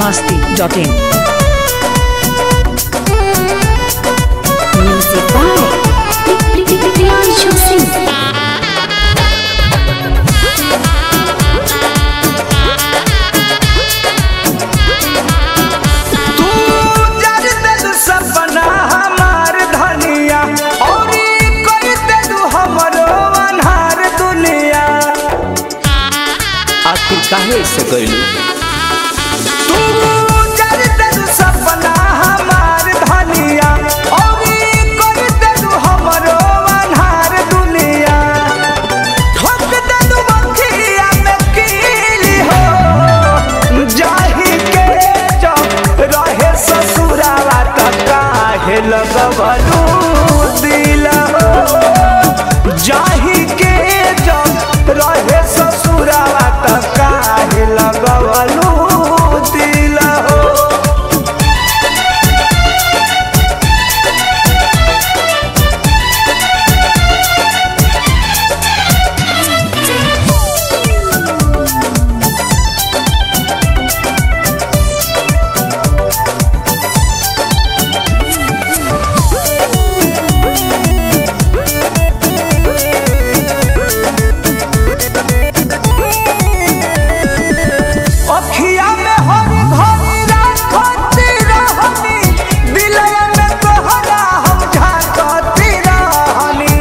masti.in. Music by Priyanshu Singh. तू जर देलू सपना हमार धनिया औरी कर देलू हमरो अनहार दुनिया आखिर काहे से गइलू तू जर देलू सपना हमार धनिया औरी कर देलू हमरो अनहार दुनिया ठोक देलू बखिया में कीली हो जाही के जब रहे ससुरावा त काहे लगवलू दिल हो जाही के जब रहे ससुरावा त काहे लगवलू दिल हो अखिया में हरी भरी राखती रहनी दिलया में तोहरा हम झांकती रहनी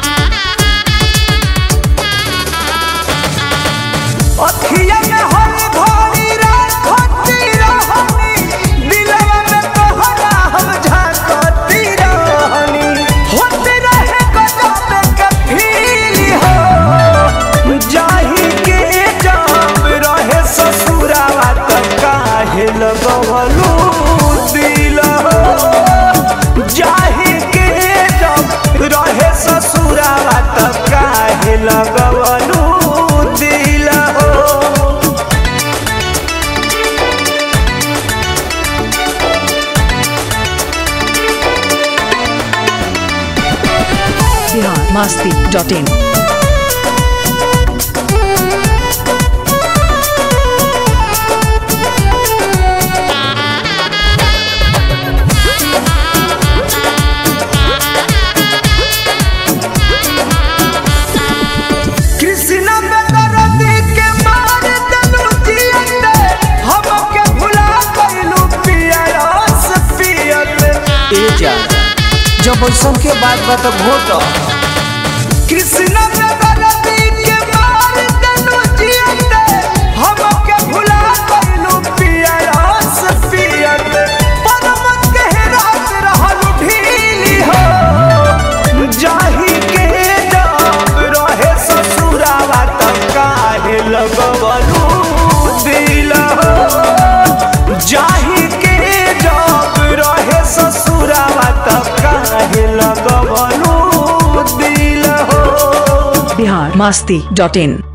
अखिया में हरी भरी राखती रहनी दिलया में तोहरा हम झांकती रहनी होते रहे गजब के फील हो जाही के जब रहे ससुरावा त काहे लगवलू दिल हो जाही के जब रहे ससुरावा त काहे लगवलू दिल हो Bihar masti.in. कृष्णा बेदरदी के मार देलू जियते हमके भुला गइलू पिया रस पियते ए जा जब ऐसन के बात बा त घोट कृष्णा बेदरदी के मार देलू जियते हमके भुला गइलू पिया रस पियते परमत के रात रहलू ढीली हो जाही के जब रहे ससुरावा त काहे लगवलू दिल हो जाही के जब रहे ससुरावा त काहे लगवलू दिल हो Bihar masti.in.